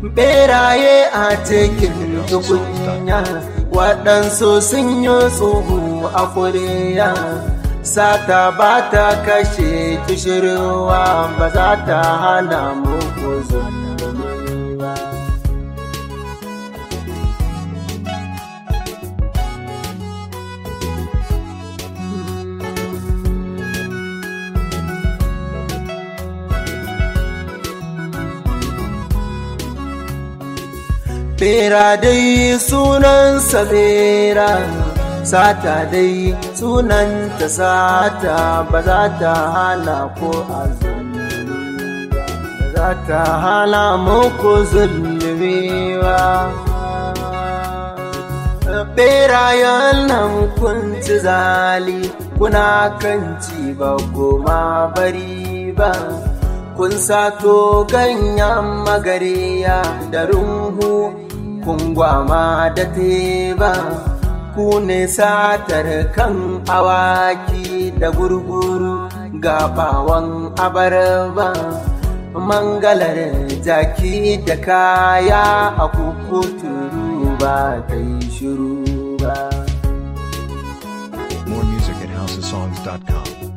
beraye a cikin tukunya waɗansu sun yi tsohu a kuriya sata ba ta kashe kishirwa ba za ta hana muku zulumi ba Bera dai sunansa bera, sata dai sunanta sata ba za ta hana ko azumi ba za ta hana muku zulmi ba. Berayen nan kun ci zali kuna kan ci ba goma bari ba. kun sato ganyen magariya da runhu kun gwama da teba ku ne satar kan awaki da gurguru gabawan abarba mangalar jaki da kaya a kukuturu ba ta yi shiru ba More music at housesongs.com.